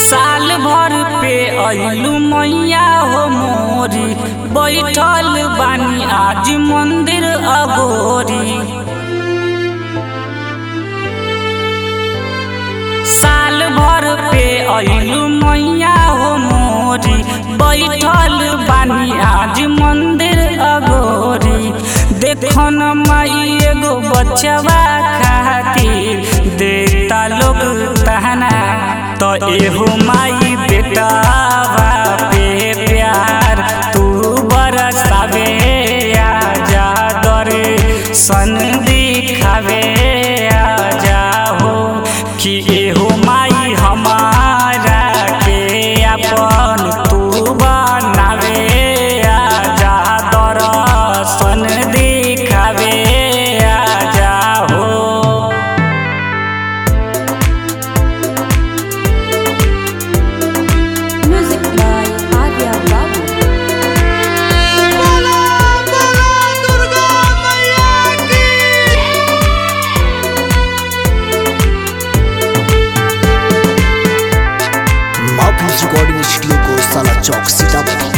साल भर पे अइलू मैया हो मोरी बैठल बानी आज मंदिर अगोरी साल भर पे अइलू मैया हो मोरी बैठल बानी आज मंदिर अगोरी देखो न माई एगो बच्चवा खातिर देता लोग तहना तो एहो माई बेटावा पे प्यार तू बरसावे आजा दरे सन दिखावे आजा हो कि एहो माई हमारा के अपन तू बनावे आजा दर्शन दिखावे आजा हो Music by Adya Babu. बोलो बोलो दुर्गा मैया की माफिल्स रिकॉर्डिंग स्टूडियो को साला चौक सीतापुर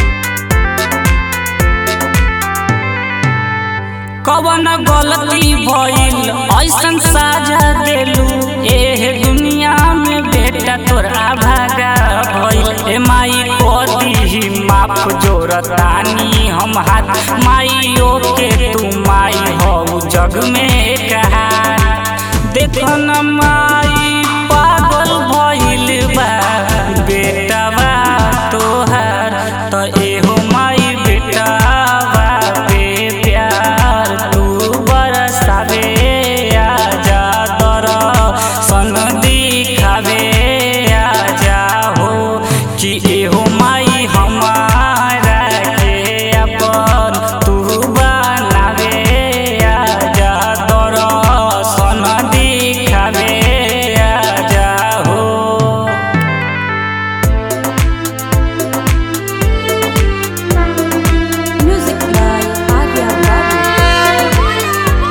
कवन गलती भइल ऐसन साझा देलू एह दुनिया में बेटा तोरा भागा भइल ए माई को दीही माफ जोरतानी हम हाथ माइयो के तू माई हो जग में कहा देखो न माई पागल भइल बा बेटावा तोहार त एहो माई बेटावा पे प्यार तू बरसावे आजा दर्शन दिखावे आजा हो कि एहो माई हमारा के अपन तू बनावे आजा दर्शन दिखावे आजा हो Music by Adya Babu.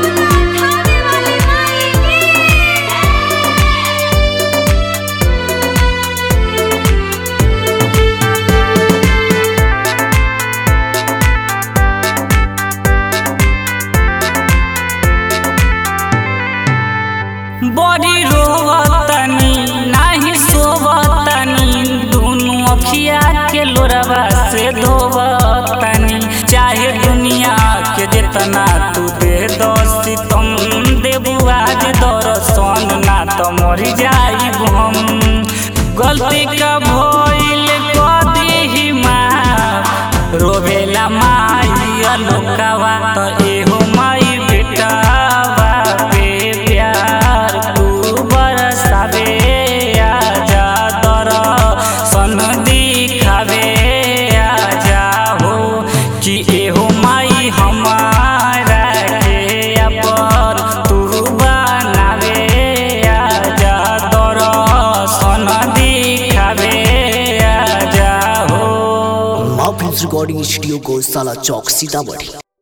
बड़ी रोवतनी नाही सोवतनी दुनु अखिया के लोरवा से धोवतनी चाहे दुनिया के जितना तू दे दसी तुम देबू आज दर्शन ना तो मरी जाई हम गलती का भइल कदी माँ रोवेला माई अलोकावा त एहो माई बेटावा पे प्यार तू बरसावे आजा दर्शन दिखावे आजा हो कि एहो माई हमारा के अपन तू बनावे आजा दर्शन दिखावे आजा हो माफिल्स रिकॉर्डिंग स्टूडियो को साला चौक सीतापुर